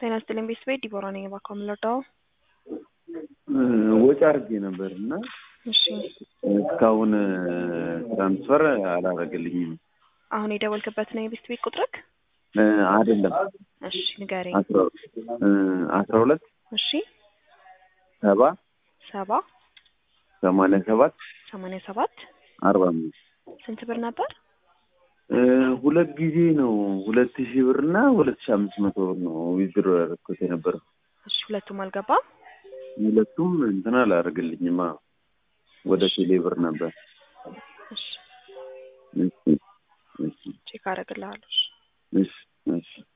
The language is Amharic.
ጤና ይስጥልኝ ቤተሰቤ ዲቦራ ነኝ። እባክዎ ምን ልርዳዎ? ወጪ አድርጌ ነበር እና እሺ እስካሁን ትራንስፈር አላደረገልኝም። አሁን የደወልክበት ነው የቤት ቤት ቁጥርክ? አይደለም እሺ ንገረኝ። አስራ ሁለት እሺ ሰባ ሰባ ሰማንያ ሰባት ሰማንያ ሰባት አርባ አምስት ስንት ብር ነበር? ሁለት ጊዜ ነው ሁለት ሺህ ብር እና ሁለት ሺህ አምስት መቶ ብር ነው ዊዝድሮ ያደረኩት የነበረው። እሺ ሁለቱም አልገባም። ሁለቱም እንትን አላደርግልኝማ ወደ ቴሌ ብር ነበር። እሺ እሺ እሺ ቼክ አደርግልሃለሁ። እሺ። እሺ እሺ